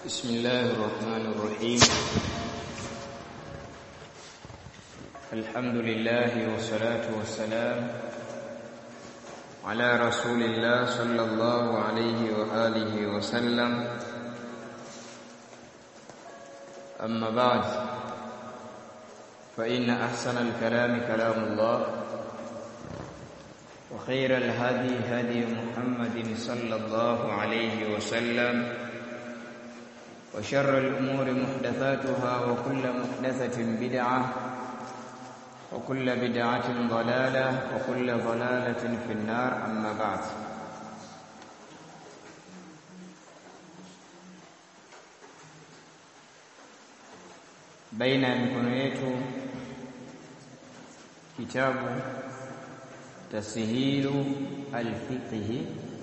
بسم الله الرحمن الرحيم الحمد لله والصلاة والسلام على رسول الله صلى الله عليه وآله وسلم أما بعد فإن أحسن الكلام كلام الله وخير الهدي هدي محمد صلى الله عليه وسلم وشر الأمور محدثاتها وكل محدثة بدعة وكل بدعة ضلالة وكل ضلالة في النار أما بعد baina ya mikono yetu kitabu tasihilu alfiqhi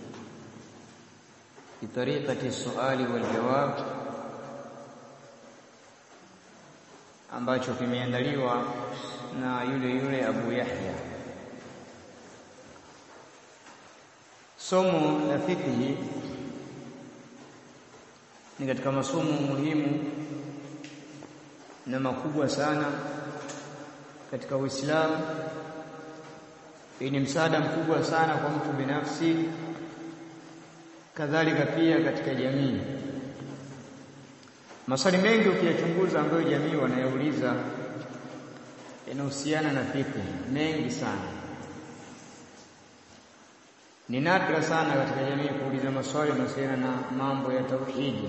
bitariqati suali waljawab ambacho kimeandaliwa na yule yule Abu Yahya. Somo la fiqhi ni katika masomo muhimu na makubwa sana katika Uislamu. Hii ni msaada mkubwa sana kwa mtu binafsi, kadhalika pia katika jamii. Maswali mengi ukiyachunguza ambayo jamii wanayouliza yanahusiana na fiqh, mengi sana. Ni nadra sana katika jamii kuuliza maswali yanayohusiana na mambo ya tauhidi,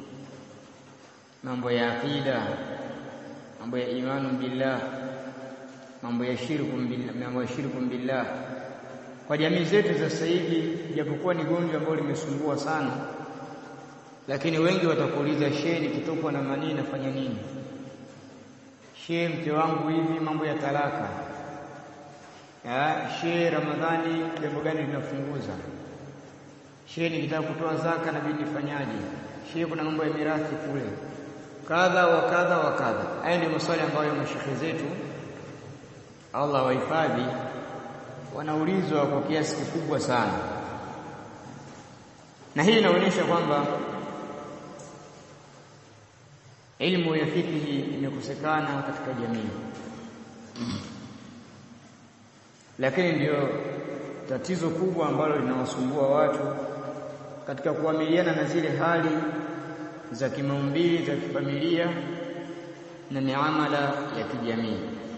mambo ya aqida, mambo ya imanu billah, mambo ya shirku billah, mambo ya shirku billah. Kwa jamii zetu za sasa hivi, japokuwa ni gonjwa ambalo limesumbua sana lakini wengi watakuuliza shehe, nikitokwa na manii nafanya nini? Shehe, mke wangu hivi, mambo ya talaka. Shehe, Ramadhani jambo gani linafunguza? Shehe, nikitaka kutoa zaka nabidi nifanyaje? Shehe, kuna mambo ya mirathi kule, kadha wa kadha wa kadha. Haya ndio maswali ambayo mashehe zetu Allah wahifadhi wanaulizwa kwa kiasi kikubwa sana, na hii inaonyesha kwamba ilmu ya fikihi imekosekana katika jamii, lakini ndio tatizo kubwa ambalo linawasumbua watu katika kuamiliana na zile hali za kimaumbili za kifamilia na miamala ya kijamii.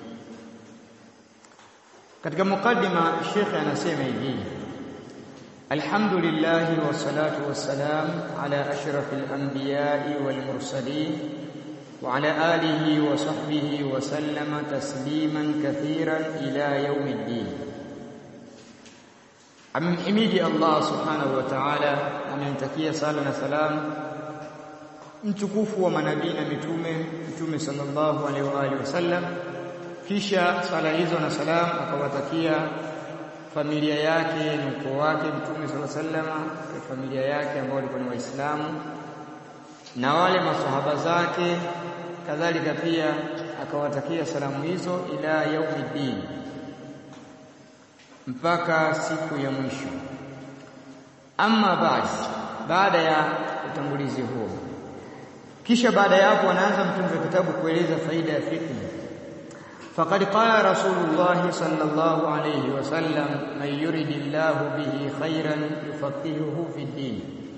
Katika mukaddima, Sheikh anasema hivi الحمد لله والصلاة والسلام على أشرف الأنبياء والمرسلين وعلى آله وصحبه وسلم تسليما كثيرا إلى يوم الدين amemhimidi Allah subhanahu wa ta'ala, amemtakia sala na salam mtukufu wa manabii na mitume, Mtume sallallahu alaihi wa alihi wasallam. Kisha sala hizo na salam akawatakia familia yake na ukoo wake Mtume sala sallama, familia yake ambao walikuwa ni Waislamu na wale masahaba zake, kadhalika pia akawatakia salamu hizo ila yaumiddin, mpaka siku ya mwisho. Amma basi, baada ya utangulizi huo, kisha baada ya hapo anaanza mtunzi wa kitabu kueleza faida ya fiqh فقد قال رسول الله صلى الله عليه وسلم من يرد الله به خيرا يفقهه في الدين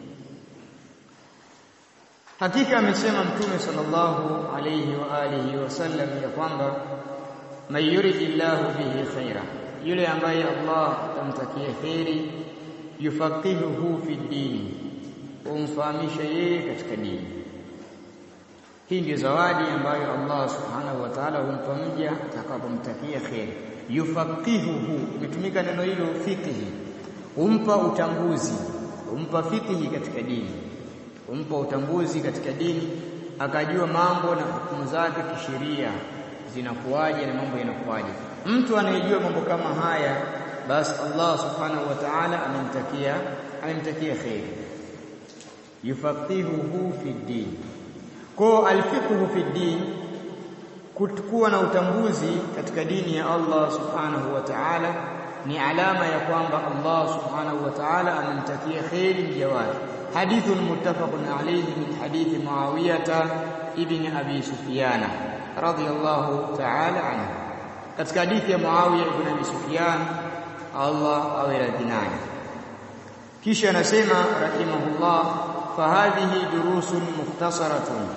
hakika amesema mtume sallallahu alayhi wa alihi wasallam ya kwamba man yuridillahu bihi khaira, yule ambaye Allah atamtakia kheri, yufaqihuhu fi dini, humfahamisha yeye katika dini. Hii ndio zawadi ambayo Allah subhanahu wa ta'ala humpa mja atakapomtakia kheri. Yufaqihuhu, imetumika neno hilo fiqhi, humpa utambuzi, humpa fiqhi katika dini, humpa utambuzi katika dini, akajua mambo na hukumu zake kisheria zinakuwaje na mambo yanakuwaje. Mtu anayejua mambo kama haya, basi Allah subhanahu wa ta'ala amemtakia amemtakia kheri. Yufaqihuhu fi dini kwa alfiqhu fi din, kuwa na utambuzi katika dini ya Allah subhanahu wa ta'ala ni alama ya kwamba Allah subhanahu wa ta'ala amemtakia kheri mja wake, hadithun muttafaqun alayhi min hadithi Muawiyah ibn Abi Sufyan radiyallahu ta'ala anhu katika hadithi ya Muawiya ibn Abi Sufyan Allah awe radhi naye kisha anasema rahimahullah fahadhihi durusun mukhtasaratun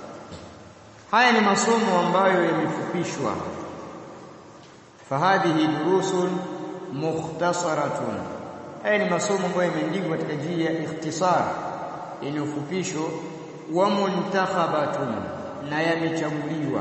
haya ni masomo ambayo yamefupishwa fahadhihi durusun mukhtasaratun haya ni masomo ambayo yameandikwa katika njia ya ikhtisar yenye ufupisho wa muntakhabatun na yamechaguliwa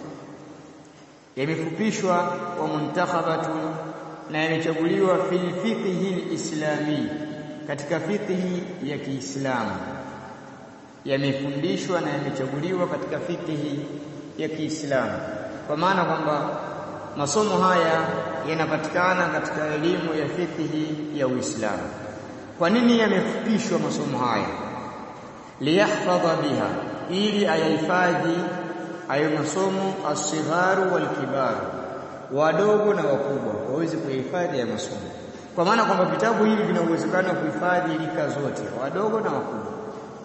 yamefupishwa wa muntakhabatun na yamechaguliwa fil fiqhi al-islami katika fiqhi ya Kiislamu yamefundishwa na yamechaguliwa katika fiqhi ya Kiislamu kwa maana kwamba masomo haya yanapatikana katika elimu ya fiqhi ya Uislamu kwa nini yamefupishwa masomo haya liyahfadha biha ili ayahifadhi ayo masomo asigharu walkibaru wadogo na wakubwa waweze kuhifadhi ya masomo kwa maana kwamba vitabu hivi vina uwezekano wa kuhifadhi rika zote wadogo na wakubwa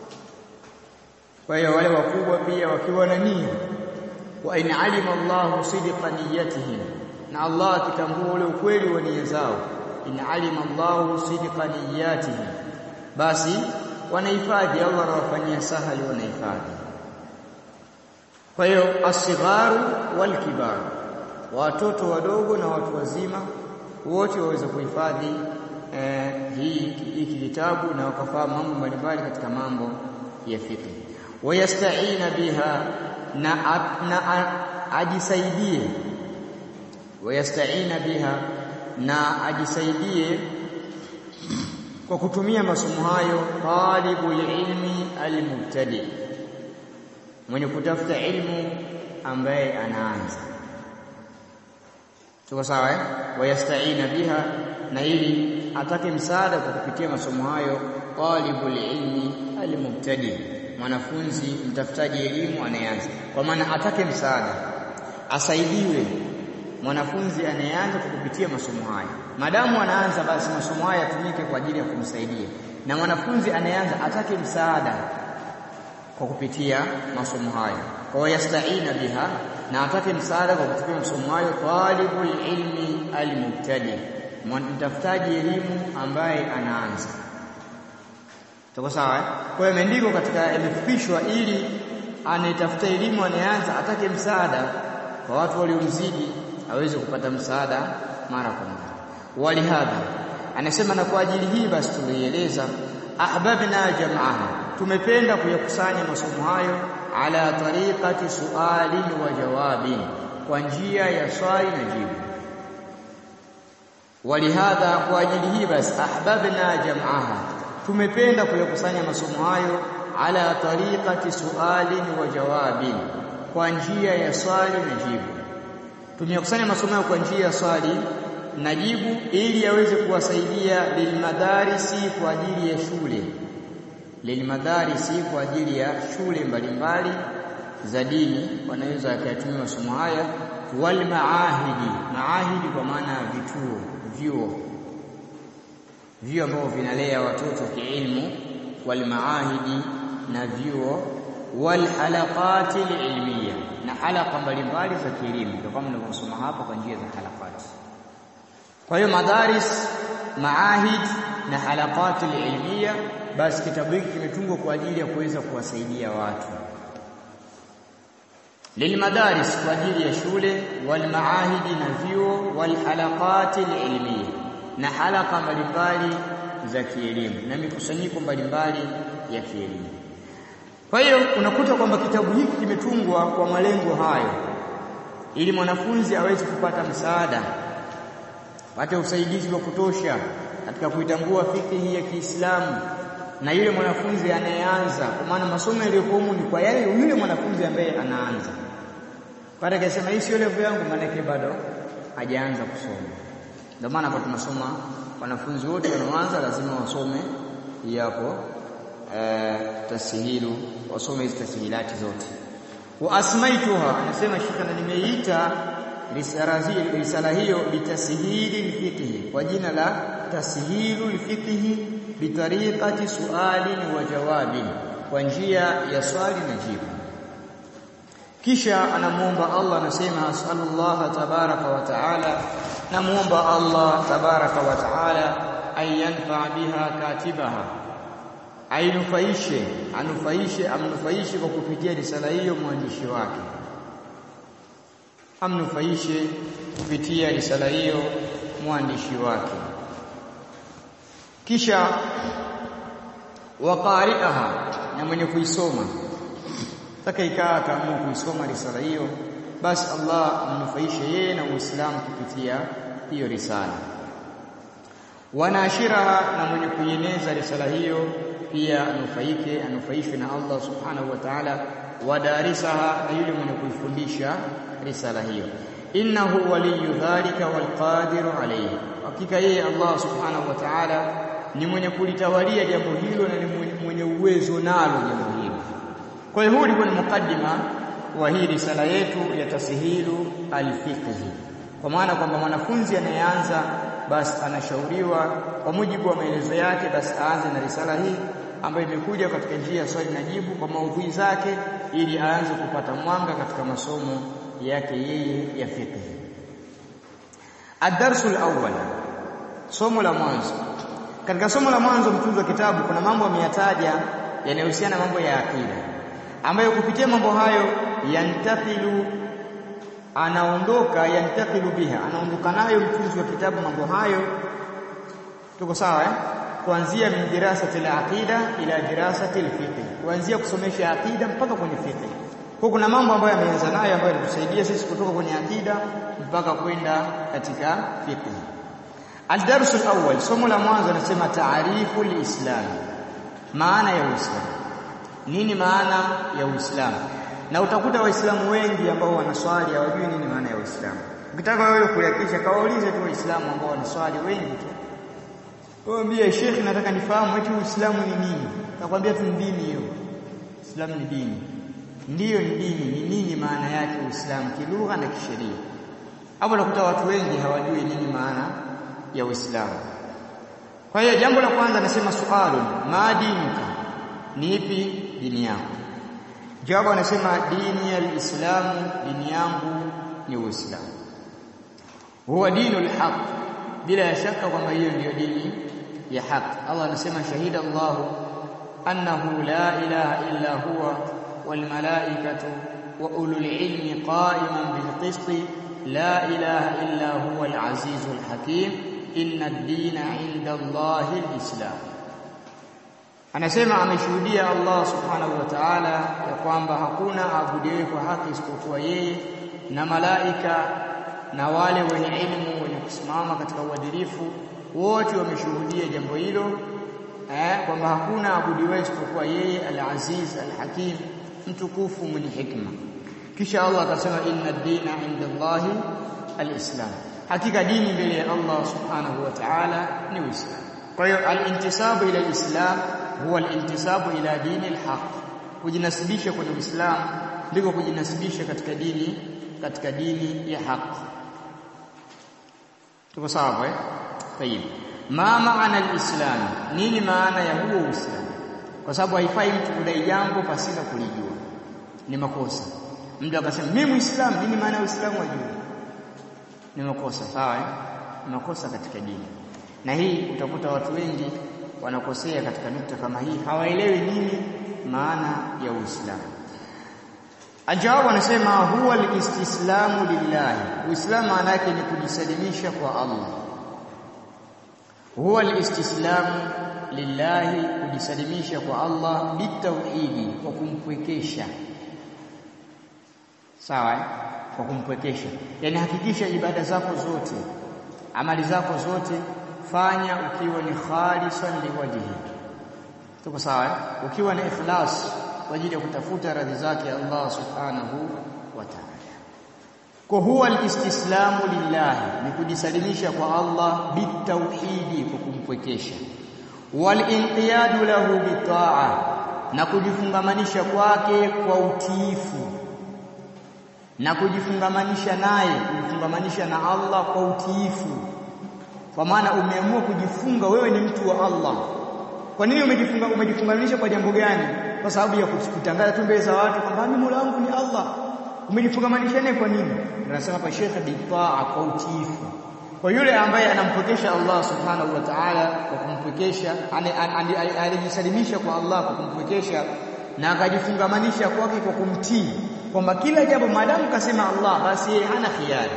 kwa hiyo wale wakubwa pia wakiwa na nia wa in alima Allahu sidqa niyatihim na Allah akitambua ule ukweli wa nia zao in alima Allahu sidqa niyatihim basi wanahifadhi Allah anawafanyia sahali wanahifadhi kwa hiyo asigharu wal kibar watoto wadogo na watu wazima wote waweze kuhifadhi eh, hii hiki kitabu na wakafahamu mambo mbalimbali katika mambo ya fiqh wayastaina biha na, na ajisaidie wayastaina biha na ajisaidie kwa kutumia masomo hayo talibul ilmi almubtadi mwenye kutafuta ilmu ambaye anaanza tuko sawa eh wayastaina biha na ili atake msaada kwa kupitia masomo hayo talibul ilmi almubtadi mwanafunzi mtafutaji elimu anayeanza kwa maana atake msaada asaidiwe mwanafunzi anayeanza kwa kupitia masomo haya madamu anaanza basi masomo haya yatumike kwa ajili ya kumsaidia na mwanafunzi anayeanza atake msaada kwa kupitia masomo hayo kwa yastaina biha na atake msaada kwa kupitia masomo hayo talibul ilmi almubtadi mtafutaji elimu ambaye anaanza tuko sawa eh? kwa hiyo imeandikwa katika yamefupishwa ili anayetafuta elimu anayeanza atake msaada kwa watu waliomzidi aweze kupata msaada mara kwa mara walihadha anasema na kwa ajili hii basi tulieleza ahbabna jam'aha tumependa kuyakusanya masomo hayo ala tariqati sualin wa jawabin kwa njia ya swali na jibu walihadha kwa ajili hii basi ahbabna jam'aha tumependa kuyakusanya masomo hayo ala tariqati sualin wa jawabin kwa njia ya swali na jibu tumekusanya masomo hayo kwa njia ya swali na jibu ili yaweze kuwasaidia lilmadarisi kwa ajili ya shule lilmadarisi kwa ajili ya shule mbalimbali za dini wanaweza kuyatumia masomo haya wal maahidi maahidi kwa maana ya vituo vyuo vyuo ambavyo vinalea watoto kiilmu wal maahidi na vyuo wal halaqati ilmiya na halaka mbalimbali za kielimu ndio kama nilivyosoma hapa kwa njia za halaqati kwa hiyo madaris maahid na halaqati ilmiya basi kitabu hiki kimetungwa kwa ajili ya kuweza kuwasaidia watu lilmadaris kwa ajili ya shule wal maahidi na vyuo wal halaqati ilmiya na halaka mbalimbali za kielimu na mikusanyiko mbalimbali ya kielimu kwa hiyo unakuta kwamba kitabu hiki kimetungwa kwa malengo hayo ili mwanafunzi aweze kupata msaada apate usaidizi wa kutosha katika kuitambua fikihi ya Kiislamu na yule mwanafunzi anayeanza kwa maana masomo yaliyokuwa ni kwa yale yule mwanafunzi ambaye anaanza pale akasema hii sio level yangu maana bado hajaanza kusoma ndio maana kwa tunasoma wanafunzi wote wanaoanza lazima wasome yapo eh, tasihilu wasome hizi tasihilati zote wa asmaituha anasema shika na nimeita risala hiyo bitasihili lfiqhi kwa jina la tashilu lfiqhi bitariqati sualin wa jawabin kwa njia ya swali na jibu kisha anamuomba Allah anasema asallallahu tabaraka wa taala namuomba Allah tabaraka wa taala ayanfa biha katibaha ainufaishe anufaishe amnufaishe kwa kupitia risala hiyo mwandishi wake amnufaishe kupitia risala hiyo mwandishi wake kisha waqari'aha na mwenye kuisoma taka ikaa akaamua kuisoma risala hiyo basi Allah amnufaishe yeye na Uislamu kupitia hiyo risala wanashiraha na mwenye kuieneza risala hiyo pia anufaike anufaishwe na Allah subhanahu wa ta'ala wadarisaha na yule mwenye kuifundisha risala hiyo innahu waliyu dhalika walqadiru alayhi hakika yeye Allah subhanahu wa ta'ala ni mwenye kulitawalia jambo hilo na ni mwenye uwezo nalo jambo hilo kwa hiyo huu ni mukaddima wa hii risala yetu ya tasihilu alfiqhi kwa maana kwamba mwanafunzi anayeanza basi anashauriwa kwa mujibu wa maelezo yake basi aanze na risala hii ambayo imekuja katika njia ya swali na jibu kwa maudhui zake ili aanze kupata mwanga katika masomo yake yeye ya fiqh. Ad-darsul awwal, somo la mwanzo. Katika somo la mwanzo mtunzi wa kitabu kuna mambo ameyataja yanayohusiana na mambo ya akida ambayo kupitia mambo hayo yantakilu anaondoka yantakilu biha anaondoka nayo mtunzi wa kitabu mambo hayo tuko sawa eh kuanzia min dirasati al-aqida ila dirasati al-fiqh kuanzia kusomesha aqida mpaka kwenye fiqh kwa kuna mambo ambayo yameanza nayo ambayo yanatusaidia sisi kutoka kwenye aqida mpaka kwenda katika fiqh al-dars al-awwal somo la mwanzo nasema taarifu al-islam maana ya uislamu nini maana ya uislamu na utakuta waislamu wengi ambao wanaswali hawajui nini maana ya uislamu ukitaka wewe kuhakikisha kawaulize tu waislamu ambao wanaswali wengi tu Mwambie Sheikh nataka nifahamu eti Uislamu ni nini? Nakwambia tu dini hiyo. Uislamu ni dini. Ndiyo ni dini, ni nini maana yake Uislamu kilugha na kisheria? Hapo nakuta watu wengi hawajui nini maana ya Uislamu. Kwa hiyo jambo la kwanza nasema sualu, ma dinuka? Ni ipi dini yako? Jawabu anasema dini ya Uislamu, dini yangu ni Uislamu. Huwa dinul haq. Bila shaka kwamba hiyo ndiyo dini ya haki. Allah anasema shahida Allahu annahu la ilaha illa huwa wal malaikatu wa ulul ilmi qa'iman bil qisti la ilaha illa huwa al azizul hakim inna ad-dina 'inda Allahi al-islam. Anasema ameshuhudia Allah subhanahu wa ta'ala ya kwamba hakuna abudiwe kwa haki isipokuwa yeye na malaika na wale wenye elimu wenye kusimama katika uadilifu wote wameshuhudia jambo hilo eh, kwamba hakuna abudiwe isipokuwa yeye al-Aziz al-Hakim mtukufu mwenye hikma. Kisha Allah akasema inna ad-dina 'inda Allahi al-Islam, hakika dini mbele ya Allah subhanahu wa ta'ala ni Uislamu. Kwa hiyo al-intisabu ila al-Islam huwa al-intisabu ila dini al-haq, kujinasibisha kwenye Uislamu ndiko kujinasibisha katika dini katika dini ya haki. Tuko sawa eh? Tayib. Ma maana al-Islam? Nini maana ya huo Uislamu? Kwa sababu haifai mtu kudai jambo pasina kulijua. Ni makosa. Mtu akasema mimi Muislamu, nini maana ya Uislamu ajue? Ni makosa, sawa eh? Ni makosa katika dini. Na hii utakuta watu wengi wanakosea katika nukta kama hii, hawaelewi nini maana ya Uislamu. Ajawabu anasema huwa al-istislamu lillahi. Uislamu maana yake ni kujisalimisha kwa Allah. Huwa al-istislamu lillahi, kujisalimisha kwa Allah bitauhidi, kwa kumpwekesha. Sawa eh? Kwa kumpwekesha. Yaani hakikisha ibada zako zote, amali zako zote fanya ukiwa ni khalisan liwajhi. Tuko sawa eh? Ukiwa na ikhlas kwa ajili ya kutafuta radhi zake Allah subhanahu wa ta'ala. Kwa huwa alistislamu lillahi ni kujisalimisha kwa Allah bitauhidi kwa kumpwekesha, walinqiyadu lahu bitaa, na kujifungamanisha kwake kwa utiifu, na kujifungamanisha naye, kujifungamanisha na Allah kwa utiifu, kwa maana umeamua kujifunga, wewe ni mtu wa Allah, Kwa nini umejifunga umejifungamanisha kwa jambo gani? Kwa sababu ya kutangaza tu mbele za watu kwamba mimi Mola wangu ni Allah. Umejifungamanisha naye kwa nini? Tunasema hapa Sheikh bitaa kwa utiifu. Kwa yule ambaye anampokesha Allah Subhanahu wa Ta'ala kwa kumpokesha alijisalimisha kwa Allah kwa kumpokesha na akajifungamanisha kwake kwa kumtii kwamba kila jambo maadamu kasema Allah basi yeye hana khiari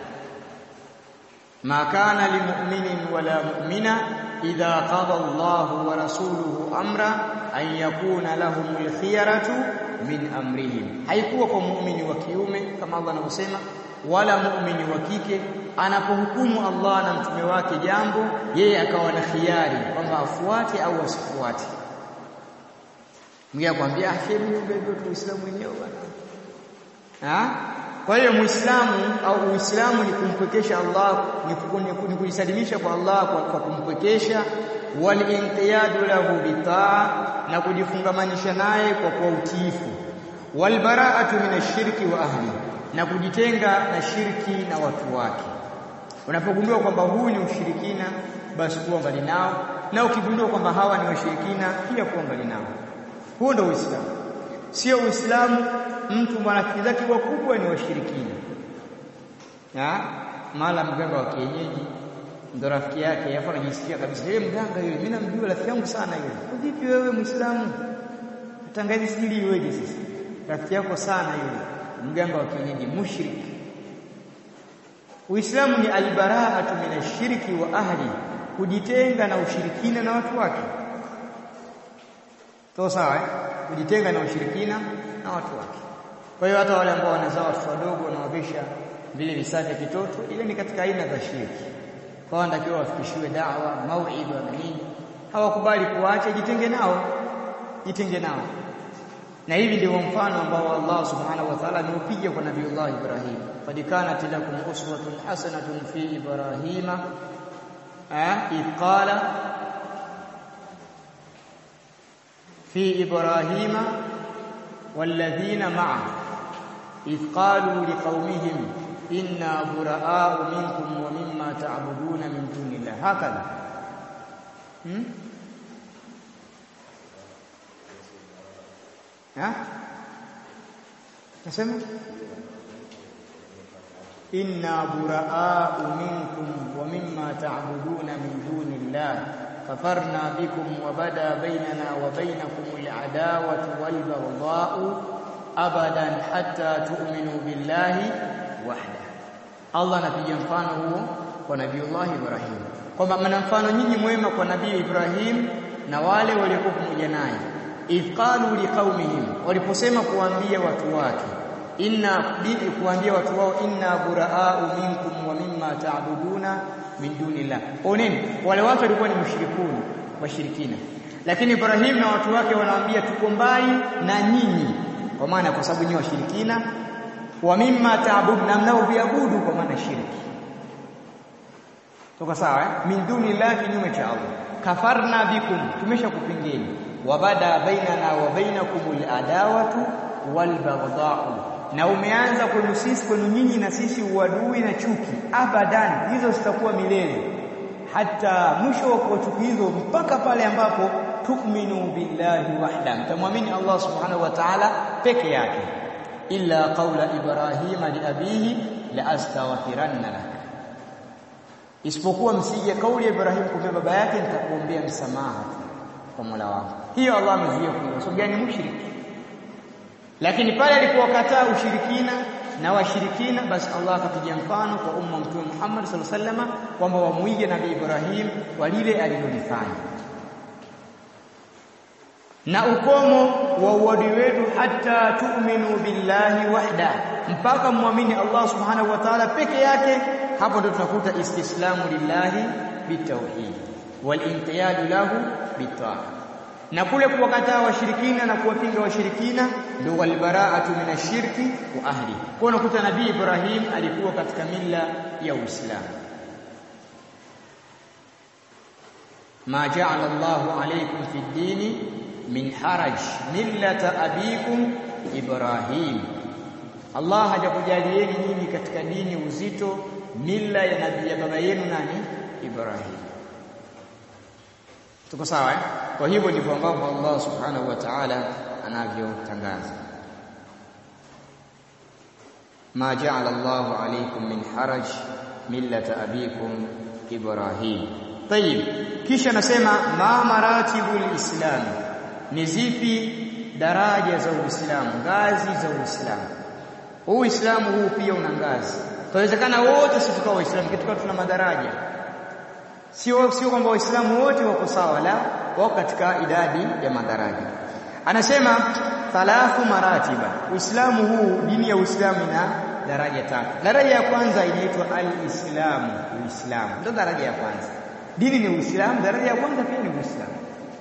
ma kana limu'minin wala mu'mina idha qada Allahu wa rasuluhu amra an yakuna lahumul khiyaratu min amrihim haikuwa kwa muumini wa kiume kama Allah anavyosema wala muumini wa kike anapohukumu Allah na mtume wake jambo yeye akawa na khiari kwamba afuate au asifuate Mwingine akwambia shehe ndio Uislamu wenyewe bwana. Kwa hiyo Muislamu au Uislamu ni kumpwekesha Allah ni kujisalimisha kwa Allah kwa, kwa kumpwekesha wal inqiyadu lahu bitaa na kujifungamanisha naye kwa kwa utiifu wal bara'atu minashirki wa ahli na kujitenga na shirki na watu wake. Unapogundua kwamba huu ni ushirikina basi kuwa mbali nao na ukigundua kwamba hawa ni washirikina pia kuwa mbali nao. Huo ndio Uislamu. Sio Uislamu mtu marafiki zake wakubwa ni washirikina. Ya, mala mganga wa kienyeji ndo rafiki yake yafa anajisikia kabisa yeye mganga yule mimi namjua rafiki yangu sana yule. Vipi wewe Muislamu? Tangazi siri iweje sisi? Rafiki yako sana yule mganga wa kienyeji mushrik. Uislamu ni albara'atu minashirki wa ahli, kujitenga na ushirikina na watu wake. Sawa sawa eh? Kujitenga na ushirikina na watu wake. Kwa hiyo hata wale ambao wanazaa watoto wadogo wanawavisha vile visaka kitoto, ile ni katika aina za shirki. Kwa hiyo wanatakiwa wafikishiwe dawa, mauidha na nini. Hawakubali kuacha, jitenge nao, jitenge nao. Na hivi ndio mfano ambao Allah Subhanahu wa Ta'ala ameupiga kwa Nabiiullah Ibrahim. Qad kanat lakum uswatun hasanatun fi Ibrahima idh qala في إبراهيم والذين معه إذ قالوا لقومهم إنا براء منكم ومما تعبدون من دون الله هكذا ها تسمع إنا براء منكم ومما تعبدون من دون الله كفرنا بكم وبدا بيننا وبينكم العداوة والبغضاء أبدا حتى تؤمنوا بالله وحده Allah anapiga mfano huo kwa Nabiiullah Ibrahim kwamba mna mfano nyinyi mwema kwa Nabii Ibrahim na wale waliokuwa pamoja naye idh qalu liqaumihim waliposema kuambia watu wake inna bidi kuambia watu wao inna buraa'u minkum wa mimma ta'buduna min dunillah oneni wale watu walikuwa ni mushrikuni washirikina lakini Ibrahim na watu wake wanawaambia tuko mbali na nyinyi kwa maana kwa sababu nyinyi washirikina wa mimma ta'budu na mnaoviabudu kwa maana shirki toka sawa eh? min dunillah kinyume cha Allah kafarna bikum tumeshakupingeni wabada bainana wa bainakumul adawatu wal baghdha'u na umeanza kwenu sisi kwenu nyinyi na sisi uadui na chuki abadan hizo zitakuwa milele hata mwisho wa chuki hizo mpaka pale ambapo tu'minu billahi wahda mtamwamini Allah subhanahu wa ta'ala peke yake illa qawla ibrahima li abihi la astaghfiranna lak isipokuwa msije kauli ya Ibrahim kwa baba yake nitakuombea msamaha kwa Mola wangu hiyo Allah amezuia kwa sababu gani mushriki lakini pale alipokataa ushirikina na washirikina basi Allah akapiga mfano kwa umma mtume Muhammad sallallahu alaihi wasallam kwamba wamuige nabii Ibrahim kwa lile alilolifanya na ukomo wa uadui wetu hata tu'minu billahi wahda mpaka muamini Allah subhanahu wa ta'ala peke yake hapo ndio tunakuta istislamu lillahi bitauhid wal inqiyadu lahu bitaa na kule kuwakataa washirikina na kuwapinga washirikina ndio walbaraatu minashirki wa ahli. Kwa unakuta Nabii Ibrahim alikuwa katika mila ya Uislamu. Ma ja'ala Allahu alaykum fi dini min haraj millata abikum Ibrahim. Allah hajakujalieni nyinyi katika dini uzito mila ya nabii ya baba yenu nani? Ibrahim. Tuko sawa eh? kwa hivyo ndivyo ambavyo Allah subhanahu wa ta'ala anavyotangaza ma ja'ala Allahu alaykum min haraj millata abikum Ibrahim Tayib kisha nasema ma maratibul islam ni zipi daraja za Uislamu ngazi za Uislamu huu Uislamu huu pia una ngazi Tawezekana wote sisi tukawa Waislamu kitu tuna madaraja. Sio sio kwamba Waislamu wote wako sawa la wako katika idadi ya madaraja. Anasema thalathu maratiba. Uislamu huu dini ya Uislamu ina daraja tatu. Daraja ya kwanza inaitwa al-Islamu, Uislamu. Ndio daraja ya kwanza. Dini ni Uislamu, daraja ya kwanza pia ni Uislamu.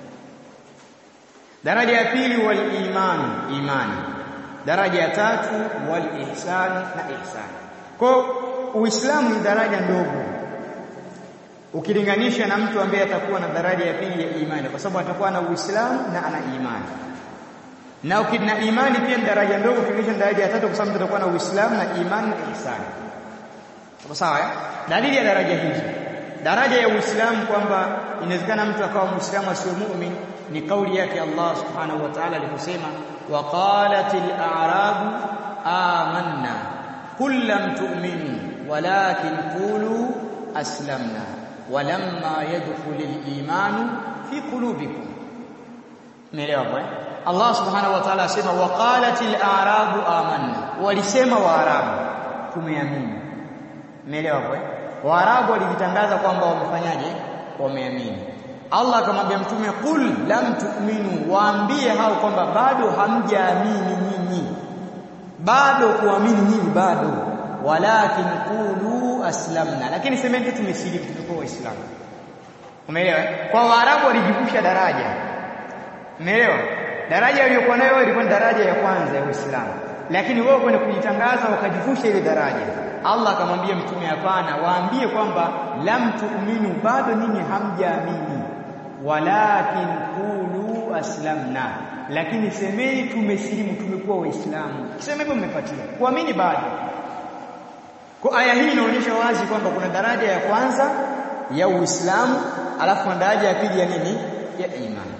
Daraja ya pili wal iman, imani. Daraja ya tatu wal ihsan na ihsan. Kwa Uislamu ni daraja ndogo ukilinganisha na mtu ambaye atakuwa na daraja ya pili ya imani kwa sababu atakuwa na Uislamu na ana imani. Na ukina imani pia ni daraja ndogo ukilinganisha na daraja ya tatu kwa sababu mtu atakuwa na Uislamu na imani na ihsani. Sawa sawa eh? Dalili ya daraja hizi. Daraja ya Uislamu kwamba inawezekana mtu akawa Muislamu asiyo muumini ni kauli yake Allah Subhanahu wa Ta'ala aliposema waqalatil a'rabu amanna قل لم تؤمنوا ولكن قولوا أسلمنا ولما يدخل الإيمان في قلوبكم مليون الله سبحانه وتعالى asema وقالت الأعراب آمنا walisema waarabu tumeamini umeelewa kwa waarabu walijitangaza kwamba wamefanyaje wameamini Allah akamwambia mtume qul lam tu'minu waambie hao kwamba bado hamjaamini nyinyi bado kuamini nyinyi bado walakin qulu aslamna lakini semeni tumesilimu tumekuwa waislamu umeelewa kwa waarabu walijivusha daraja umeelewa daraja iliyokuwa nayo ilikuwa ni daraja ya kwanza ya uislamu lakini wao kwenda kujitangaza wakajivusha ile daraja Allah akamwambia mtume hapana waambie kwamba lam tu'minu bado ninyi hamjaamini walakin qulu aslamna lakini semeni tumesilimu tumekuwa waislamu kisema hivyo mmepatia kuamini bado kwa aya hii inaonyesha wazi kwamba kuna daraja ya kwanza ya Uislamu alafu na daraja ya pili ya nini ya imani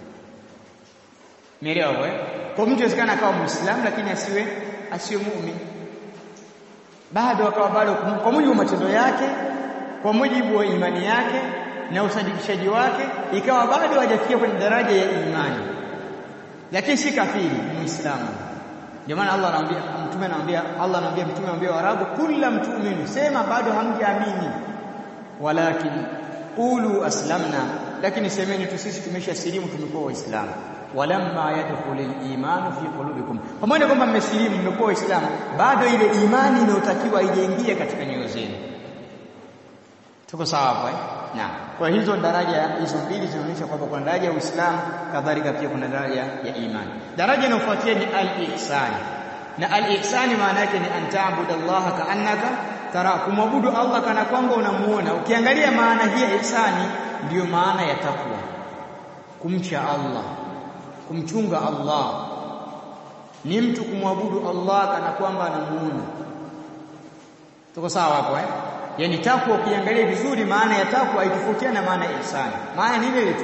Nielewa kwa kwa mtu inawezekana akawa muislamu lakini asiwe asiwe muumini bado akawa bado kwa mujibu wa matendo yake kwa mujibu wa imani yake na usadikishaji wake ikawa bado hajafikia kwenye daraja ya imani lakini si kafiri muislamu ndio maana Allah anamwambia mtume anamwambia Allah anamwambia mtume anamwambia Waarabu kullam tu'minu sema bado hamjaamini walakin qulu aslamna lakini semeni tu sisi tumesha silimu tumekuwa waislamu walamma yadkhulul imanu fi qulubikum pamoja kwamba mmesilimu mmekuwa waislamu bado ile imani inayotakiwa haijaingia katika nyoyo zenu tuko sawa hapo eh Naam. Kwa hizo daraja hizo mbili zinaonyesha kwamba kuna daraja ya Uislamu kadhalika pia kuna daraja ya imani. Daraja inayofuatia ni al-ihsan. Na al-ihsan maana yake ni antaabudu Allah ka'annaka tara kumwabudu Allah kana kwamba unamuona. Ukiangalia maana hii ya ihsani ndiyo maana ya takwa. Kumcha Allah, kumchunga Allah. Ni mtu kumwabudu Allah kana kwamba anamuona. Tuko sawa hapo eh? yani takwa ukiangalia vizuri maana ya takwa haitofautiana na maana ya ihsani maana ni ile ile tu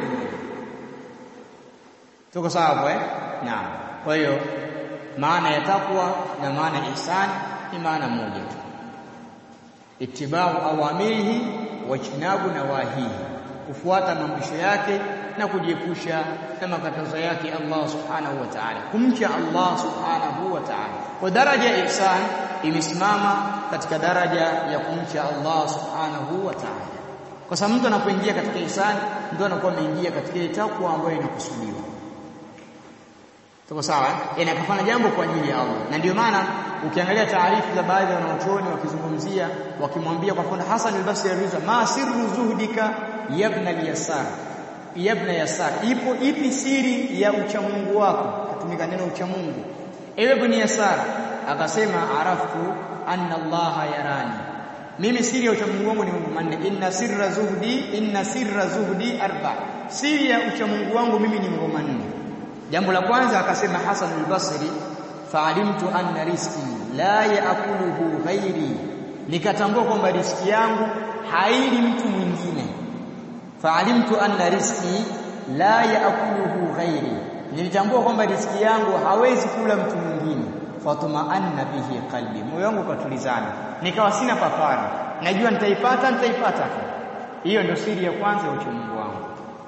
tuko sawa hapo eh naam kwa hiyo maana ya takwa na maana ya ihsani ni maana moja tu itibau awamirihi wajtinabu nawahihi kufuata maamrisho yake na kujiepusha na makatazo yake Allah subhanahu wa ta'ala kumcha Allah subhanahu wa ta'ala kwa daraja ya ihsan imesimama katika daraja ya kumcha Allah subhanahu wa ta'ala kwa sababu mtu anapoingia katika ihsan ndio anakuwa ameingia katika ile takwa ambayo inakusudiwa tuko sawa yani akafanya jambo kwa ajili ya Allah na ndio maana ukiangalia taarifu za baadhi ya wanachuoni wakizungumzia wakimwambia kwa mfano Hassan al-Basri aliuliza ma sirru zuhdika yabna al-yasar yabna yasar ipo ipi siri ya uchamungu wako katumika neno uchamungu ewe ibn yasar akasema araftu anna allaha yarani mimi siri ya uchamungu wangu ni mambo manne inna sirra zuhdi inna sirra zuhdi arba siri ya uchamungu wangu mimi ni mambo manne jambo la kwanza akasema Hasan al-Basri fa'alimtu anna rizqi la yaakuluhu ghairi nikatambua kwamba riziki yangu haili mtu mwingine fa'alimtu anna rizqi la yaakuluhu ghairi nilitambua kwamba riziki yangu hawezi kula mtu mwingine fatmaanna bihi qalbi moyo wangu ukatulizana nikawa sina papara najua nitaipata nitaipata hiyo ndio siri ya kwanza ya uchamungu wangu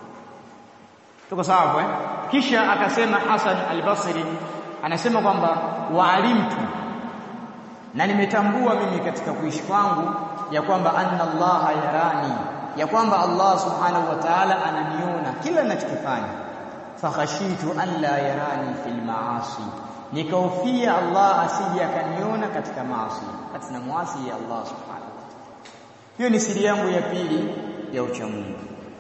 tuko sawa eh kisha akasema Hasan al-Basri anasema kwamba waalimtu na nimetambua mimi katika kuishi kwangu ya kwamba anna Allah yarani ya kwamba Allah subhanahu wa ta'ala ananiona kila ninachokifanya fakhashitu an la yarani fil maasi nikaufia Allah asije akaniona katika maasi katika maasi ya Allah subhanahu wa ta'ala hiyo ni siri yangu ya pili ya uchamungu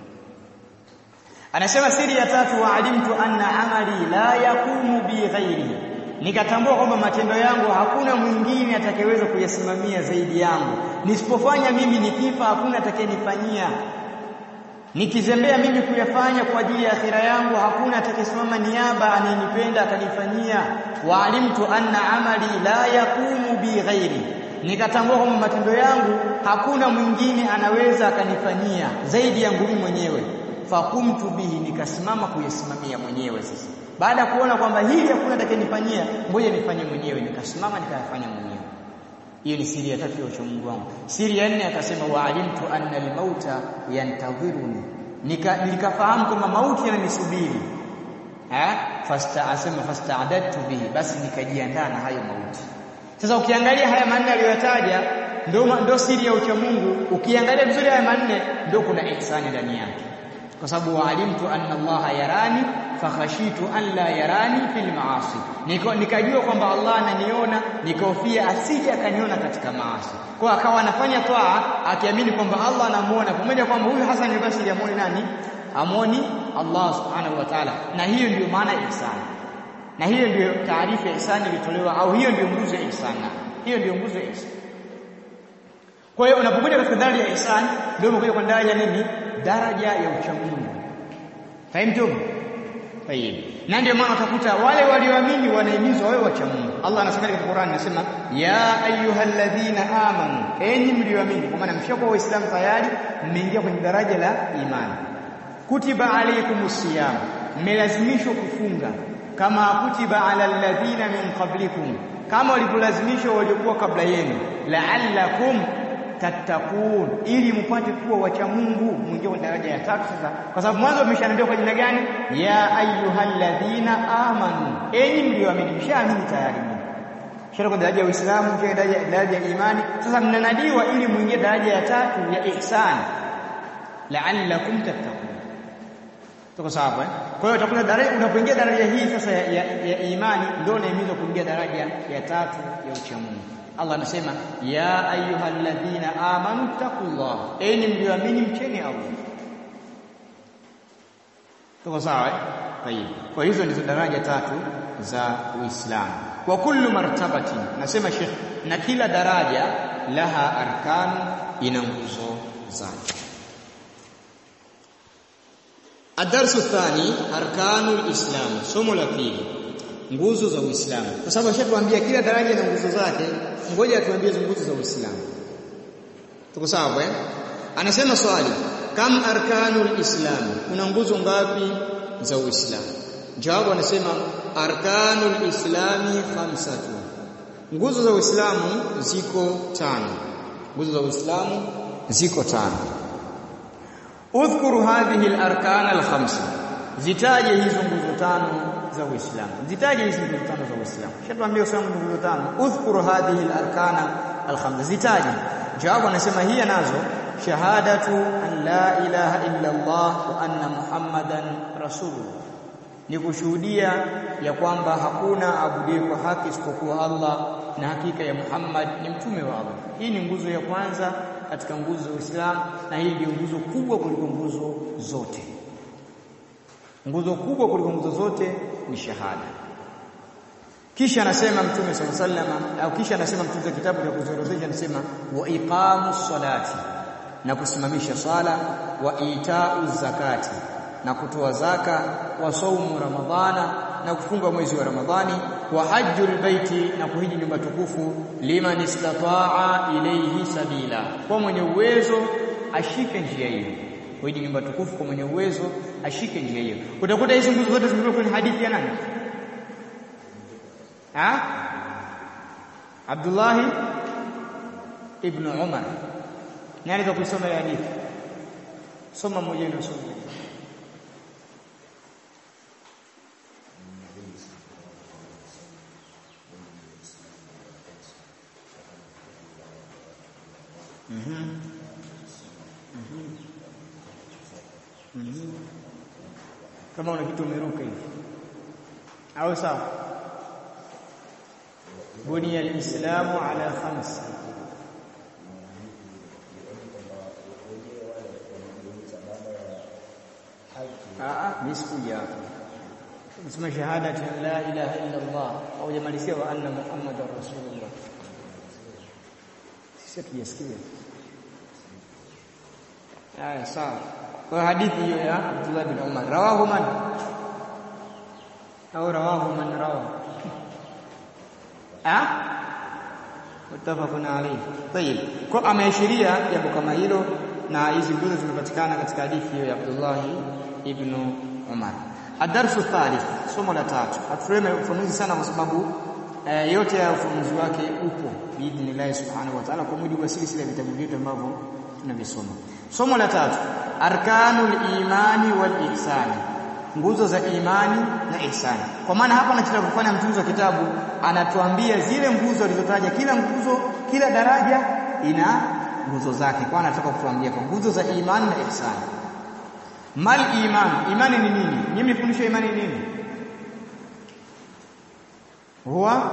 anasema siri ya tatu waalimtu anna amali la yakumu bi ghairi nikatambua kwamba matendo yangu hakuna mwingine atakayeweza kuyasimamia zaidi yangu nisipofanya mimi nikifa hakuna atakayenifanyia nikizembea mimi kuyafanya kwa ajili ya akhira yangu hakuna atakayesimama niaba anayenipenda akanifanyia waalimtu anna amali la yakumu bi ghairi nikatambua kwamba matendo yangu hakuna mwingine anaweza akanifanyia zaidi yangu mimi mwenyewe fakumtu bihi nikasimama kuyasimamia mwenyewe sasa baada ya kuona kwamba hili hakuna atakayenifanyia ngoja nifanye mwenyewe nikasimama nikayafanya mwenyewe hiyo ni siri ya tatu ya uchamungu wangu siri ya nne akasema waalimtu anna almauta yantadhiruni nika nikafahamu kwamba mauti yananisubiri eh fasta asema fasta'adadtu bihi basi nikajiandaa na hayo mauti sasa ukiangalia haya manne aliyoyataja ndio ndio siri ya uchamungu ukiangalia vizuri haya manne ndio kuna ihsani ndani yake kwa sababu waalimtu anna Allah yarani fakhashitu an la yarani fil maasi Niko, nikajua kwamba Allah ananiona nikahofia asije akaniona katika maasi kwa akawa anafanya toa akiamini kwamba Allah anamuona pamoja kwamba huyu Hassan al-Basri amuoni nani amuoni Allah subhanahu wa ta'ala na hiyo ndiyo maana ihsan na hiyo ndiyo taarifa ya ihsan ilitolewa au hiyo ndiyo nguzo ya ihsan hiyo ndiyo nguzo ya ihsan kwa hiyo unapokuja katika daraja ya ihsan ndio unakuja kwa daraja nini daraja ya uchamungu fahimtum tayib na ndio maana utakuta wale walioamini wanahimizwa wawe wacha Mungu Allah anasema katika Qur'an anasema ya ayyuhalladhina amanu enyi mlioamini kwa maana mshakuwa waislamu tayari mmeingia kwenye daraja la imani kutiba alaykumus siyam mmelazimishwa kufunga kama kutiba ala alladhina min qablikum kama walivyolazimishwa waliokuwa kabla yenu la'allakum tattaqun ili mpate kuwa wacha Mungu mwingie kwenye daraja ya tatu sasa kwa sababu mwanzo umeshaambiwa kwa jina gani ya ayyuhalladhina amanu enyi mlioamini mshaamini tayari shara kwa daraja ya Uislamu mshaje daraja daraja ya imani sasa mnanadiwa ili mwingie daraja ya tatu ya ihsan la'allakum tattaqun tuko sawa eh kwa hiyo utakuta daraja unapoingia daraja hii sasa ya, ya, ya imani ndio unahimizwa kuingia daraja ya tatu ya uchamungu Allah anasema ya ayyuhalladhina amanu taqullah enyi mlioamini mcheni Allah tuko sawa eh tayib kwa hizo ndizo daraja tatu za Uislamu kwa kullu martabatin nasema Sheikh na kila daraja laha arkanu ina nguzo zake Adarsu thani arkanul islam somo la pili nguzo za Uislamu kwa sababu ashatuambia kila daraja na nguzo zake ngoja atuambie nguzo za Uislamu tuko sawa eh anasema swali kam arkanul islam kuna nguzo ngapi za Uislamu jawabu anasema arkanul islami khamsatu nguzo za Uislamu ziko tano nguzo za Uislamu ziko tano udhkuru hadhihi al-arkan al-khamsa zitaje hizo nguzo tano za Uislamu zitaje hizo nguzo tano za Uislamu shatuambia Uislamu ni nguzo tano udhkuru hadhihi al-arkana al-khamsa zitaje jawabu anasema hiya nazo shahadatu an la ilaha illa Allah wa anna muhammadan rasulullah ni kushuhudia ya kwamba hakuna abudiye kwa haki isipokuwa Allah na hakika ya Muhammad ni mtume wa Allah hii ni nguzo ya kwanza katika nguzo za Uislamu na hii ndio nguzo kubwa kuliko nguzo zote nguzo kubwa kuliko nguzo zote ni shahada kisha anasema mtume sallallahu alaihi wasallam au kisha anasema mtume wa kitabu cha kuzorozesha anasema wa iqamus salati na kusimamisha swala wa itau zakati na kutoa zaka wa saumu ramadhana na kufunga mwezi wa ramadhani wa hajjul baiti na kuhiji nyumba tukufu liman istataa ilayhi sabila kwa mwenye uwezo ashike njia hiyo kuhiji nyumba tukufu kwa mwenye uwezo ashike njia hiyo utakuta hizi nguzo zote zimetoka kwenye hadithi ya nani ha Abdullah ibn Umar nani za kusoma ile hadithi soma mmoja ndio soma Mhm. Mhm. Mhm. Kama una kitu umeruka hivi. Au sawa? Buniya al-Islamu ala khams. Ah, mimi sikuja hapo. Nisema shahadati la ilaha illa Allah au jamalizia wa anna Muhammadar Rasulullah. Sisi tujasikia. Haya sawa. Kwa hadithi hiyo ya Abdullah bin Umar rawahu man au rawahu man rawahu ah mutafaqun alayhi tayib kwa ameashiria jambo kama hilo na hizi nguzo zimepatikana katika hadithi hiyo ya Abdullah ibn Umar adarsu thalith somo la tatu hatuleme ufanuzi sana kwa sababu eh, yote ya ufanuzi wake upo biidhnillah subhanahu wa ta'ala kwa mujibu wa silsila ya vitabu vyetu ambavyo tunavisoma somo la tatu arkanul imani wal ihsani nguzo za imani na ihsani kwa maana hapa anachotaka kufanya mtunzi wa kitabu anatuambia zile nguzo alizotaja kila nguzo kila daraja ina nguzo zake kwa anataka kutuambia kwa nguzo za imani na ihsani mal iman imani ni nini nyinyi mfundisho imani ni nini huwa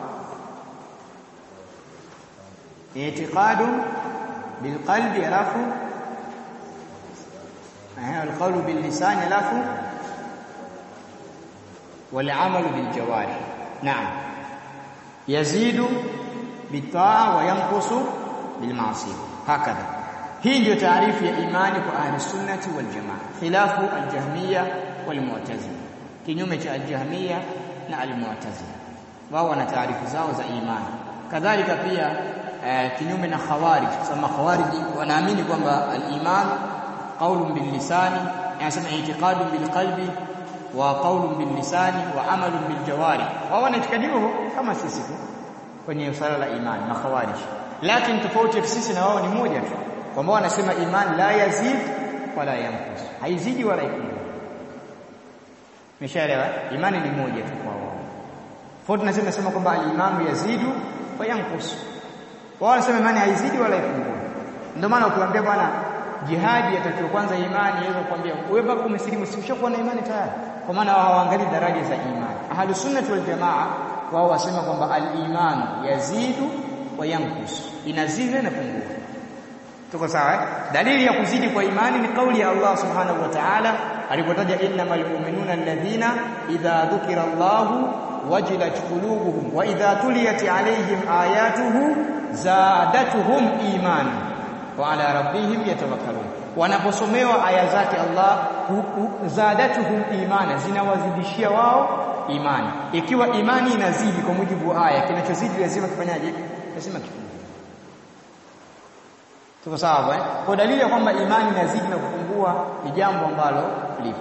i'tiqadu bilqalbi alafu القول باللسان alafu والعمل بالجوارح نعم يزيد بالطاعه وينقص بالمعصيه هكذا hii ndio taarifu ya imani kwa ahli sunnati wal jamaa khilafu al-jahmiyya wal mu'tazila kinyume cha al-jahmiyya na al-mu'tazila wao wana taarifu zao za imani kadhalika pia eh, kinyume na khawarij kama khawarij wanaamini kwamba al-iman qaulun bil lisani yanasema i'tiqadun bil qalbi wa qaulun bil lisani wa amalun bil jawari wao wana itikadi hiyo kama sisi tu kwenye swala la imani na khawarij lakini tofauti ya sisi na wao ni moja tu kwamba wanasema imani la yazid wala yanqus haizidi wala ikungua Umeshaelewa? Imani ni moja tu kwa wao. Tofauti na sisi tunasema kwamba al-imanu yazidu wa yanqus. Wao wanasema imani haizidi wala ipungua. Ndio maana ukiwaambia bwana jihadi yatakiwa kwanza imani yaweza kukwambia wewe baba umesilimu si ushakuwa na imani tayari. Kwa maana wao hawaangalii daraja za imani. Ahlus sunnah wal jamaa wao wasema kwamba al-imanu yazidu wa yanqus. Inazidi na pungua. Tuko sawa eh? Dalili ya kuzidi kwa imani ni kauli ya Allah Subhanahu wa Ta'ala alipotaja innamal mu'minuna alladhina idha dhukira Allahu wajilat qulubuhum wa idha tuliyat alayhim ayatuhu zadatuhum imana wa ala rabbihim yatawakkalun. Wanaposomewa aya zake Allah zadatuhum imana zinawazidishia wao imani. Ikiwa imani inazidi kwa mujibu wa aya, kinachozidi lazima kifanyaje? Lazima kifungue. Tuko sawa eh? Kwa dalili ya kwamba imani inazidi na kupungua ni jambo ambalo lipo.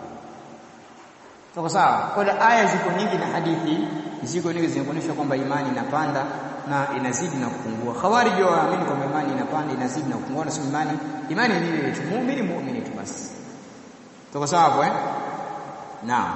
Tuko sawa? Kwa aya ziko nyingi na hadithi ziko nyingi zinaonyesha kwamba imani inapanda na inazidi na kupungua. Khawarij waamini kwamba imani inapanda, inazidi na kupungua na imani imani ni ile tu muumini muumini tu basi. Tuko sawa eh? Naam.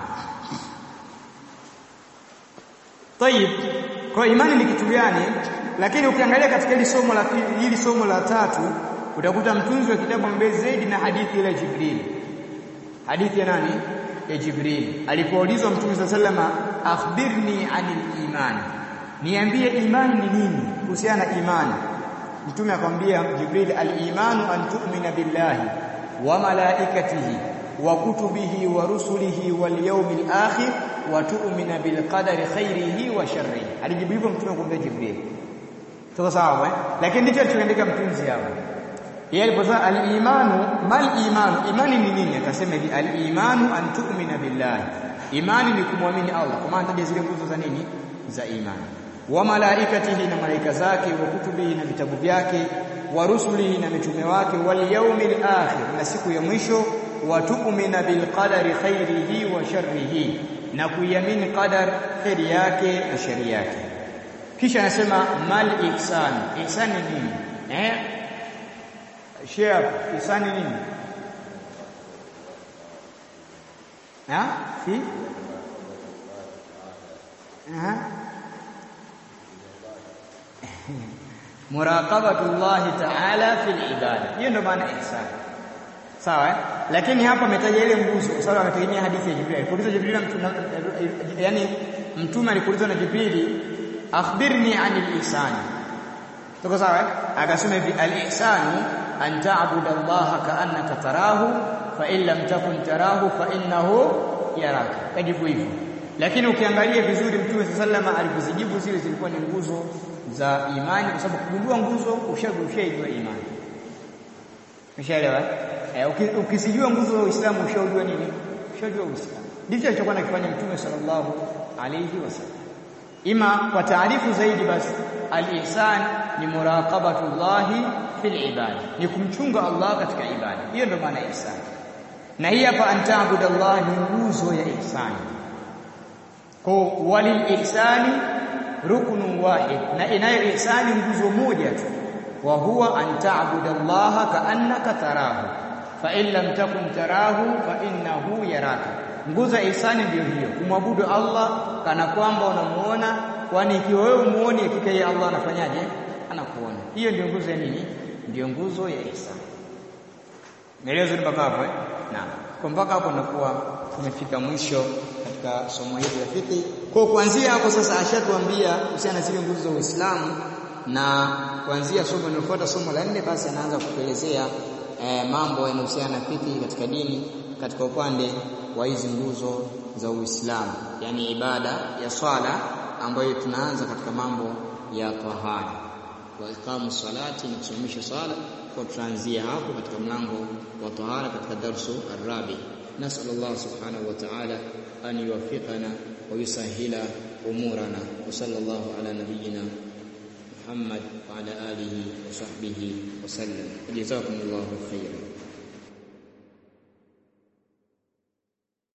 Tayib. Kwa imani ni kitu gani? Lakini ukiangalia katika hili somo la hili somo la tatu utakuta mtunzi wa kitabu mbele zaidi na hadithi ile Jibril. Hadithi ya nani? Ya Jibril. Alipoulizwa Mtume صلى الله akhbirni anil iman. Niambie imani ni nini? Kuhusiana na imani. Mtume akamwambia Jibril al-imanu an tu'mina billahi wa malaikatihi wa kutubihi wa rusulihi wal yawmil akhir wa tu'mina bil qadari khairihi wa sharrihi. Alijibu hivyo Mtume akamwambia Jibril. Tuko sawa eh? Lakini ndicho alichoandika mtunzi hapa. Yeye aliposema al-imanu mal imanu, imani ni nini? Akasema hivi al-imanu an tu'mina billahi. Imani ni kumwamini Allah. Kwa maana zile nguzo za nini? Za imani. Wa malaikatihi na malaika zake, wa kutubihi na vitabu vyake, wa rusulihi na mitume wake, wal yawmil akhir na siku ya mwisho, wa tu'mina bil qadari khairihi wa sharrihi na kuiamini qadar kheri yake na shari yake kisha anasema mal ihsan ihsan ni nini eh share ihsan ni nini ha fi ha muraqabatullahi ta'ala fil ibada hiyo ndio maana ihsan sawa eh? lakini hapa ametaja ile nguzo kwa sababu ametegemea hadithi ya Jibril alipoulizwa Jibril yani mtume alipoulizwa na Jibril akhbirni anil ihsan tuko sawa eh? akasema hivi al ihsanu an ta'budu Allah ka'annaka tarahu fa in lam takun tarahu fa innahu yaraka kajibu hivyo lakini ukiangalia vizuri mtume sallama alipozijibu zile zilikuwa ni nguzo za imani kwa sababu kugundua nguzo ushaijua imani Umeshaelewa? Eh, ukisijua nguzo za Uislamu ushaujua nini? Ushajua Uislamu. Ndicho alichokuwa anakifanya Mtume sallallahu alayhi wasallam. Ima kwa taarifu zaidi basi al-ihsan ni muraqabatullahi fil ibada. Ni kumchunga Allah katika ibada. Hiyo ndio maana ihsan. Na hii hapa antaabudallahi ni nguzo ya ihsani. Kwa walil ihsani ruknun wahid na inayo ihsani nguzo moja tu wa huwa an ta'budu Allah ka'annaka tarahu fa in lam takun tarahu fa innahu yaraka nguzo ihsani ndiyo hiyo kumwabudu Allah kana kwamba unamuona kwani ikiwa wewe umuone hakika yeye Allah anafanyaje anakuona hiyo ndio nguzo ya nini ndio nguzo ya ihsani Nieleze mpaka hapo eh naam kwa mpaka hapo nakuwa tumefika mwisho katika somo hili la fiqh kwa kuanzia hapo sasa ashatuambia kuhusiana na zile nguzo za Uislamu na kuanzia somo linalofuata somo la nne basi anaanza kutuelezea eh, mambo yanayohusiana na fiqh katika dini katika upande wa hizi nguzo za Uislamu yani ibada ya swala ambayo tunaanza katika mambo ya tahara wa iqamu salati na kusimamisha swala kwa tutaanzia hapo katika mlango wa tahara katika darsu arabi nasal Allah subhanahu wa ta'ala an yuwaffiqana wa yusahhila umurana wa sallallahu ala nabiyyina محمد وعلى آله وصحبه وسلم جزاكم الله خيرا